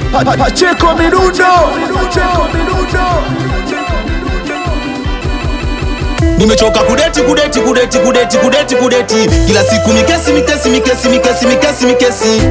Pa- pa- Pacheko Mirundo Pacheko Mirundo Nimechoka kudeti kudeti kudeti kudeti kudeti kudeti kila siku mikesi mikesi mikesi mikesi mikesi mikesi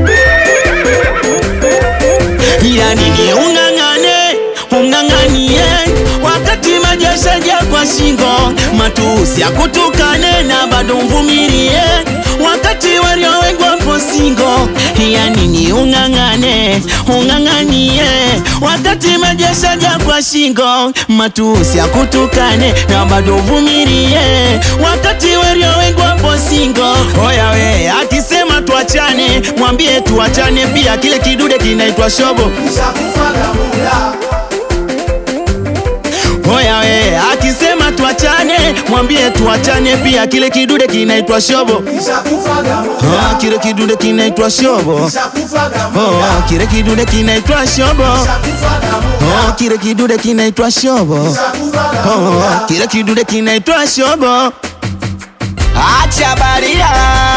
ya nini ung'ang'ane ung'ang'anie wakati majeshaja kwa shingo matusi akutukane na bado mvumilie wakati walio wengi wapo singo ya nini ung'ang'ane ung'ang'anie wakati majeshaja kwa shingo matusi akutukane na bado uvumilie wakati walio wengi wapo singo oya we akisema tuachane mwambie tuachane pia kile kidude kinaitwa shobo Oya we akisema tuachane, mwambie tuachane pia, kile kidude kinaitwa shobo. Ah, kile kidude kinaitwa shobo. Oh, kile kidude kinaitwa shobo. Oh, kile kidude kinaitwa shobo. Oh, kile kidude kinaitwa shobo. Acha baria,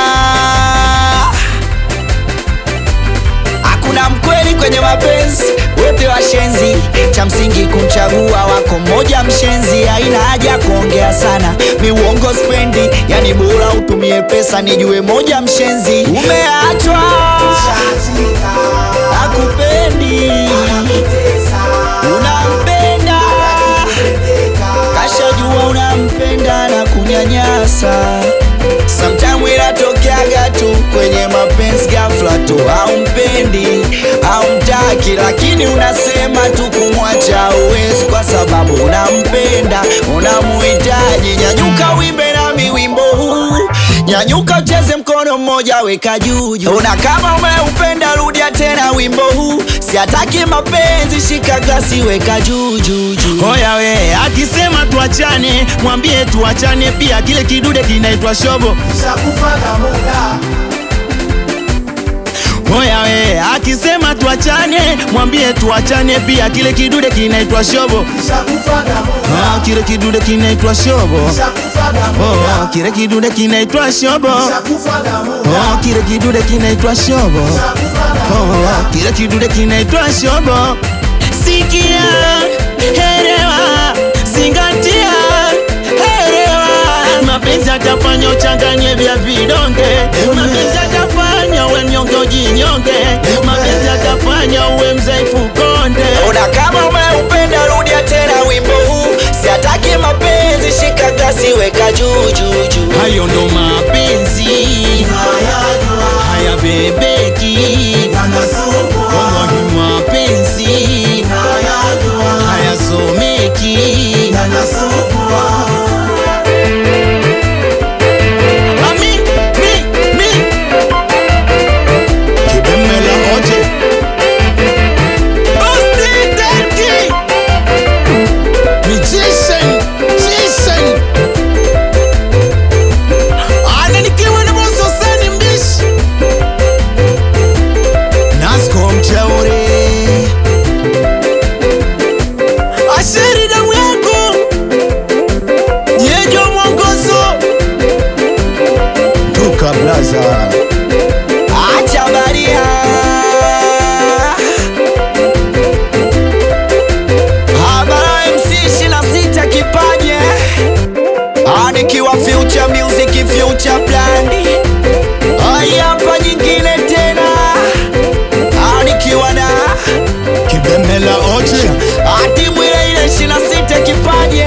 Hakuna mkweli kwenye mapenzi, wote washenzi. Cha msingi kumchagua wako mmoja mshenzi, haina haja kuongea sana, mi uongo spendi, yani bora utumie pesa nijue moja mshenzi. Umeachwa akupendi, unampenda kashajua unampenda na kunyanyasa Sometime inatokeaga tu kwenye mapenzi ghafla tu, haumpendi haumtaki, lakini unasema tu kumwacha uwezi, kwa sababu unampenda unamuhitaji. Nyanyuka wimbe nami wimbo huu, nyanyuka ucheze mkono mmoja weka juu juu. Una kama umeupenda, rudia tena wimbo huu, siataki mapenzi, shika glasi weka juu juu juu. oya we akisema tuachane, mwambie tuachane pia, kile kidude kinaitwa shobo. Oya we akisema tuachane, mwambie tuachane pia, kile kidude kinaitwa shobo. Ah, kile kidude kinaitwa shobo. Oh, kile kidude kinaitwa shobo. Oh, kile kidude kinaitwa shobo. Oh, kile kidude kinaitwa shobo. Sikia, elewa, zingatia, elewa. Mapenzi atafanya uchanganye vya vidonge, mapenzi atafanya uwe mnyonge ujinyonge, mapenzi atafanya uwe mzaifu konde. Ona kama umeupenda rudia tena wimbo huu, siataki mapenzi, shika glasi weka juu juu juu. Hayo ndo mapenzi haya bebeki, wallahi mapenzi haya someki. Ami, mi, mi. Kibemela oje. Osti Derki. Magician, magician. Ana nikiwa na boso sani mbishi. Nasco mchauri. Asheri damu yako. Yejo mwongozo. Duka Blaza. Acha baria Habara MC 26 kipaje Anikiwa future music future blandi Ai hapa nyingine tena Anikiwa na Kibemela oje. Atimu ile ile 26 kipaje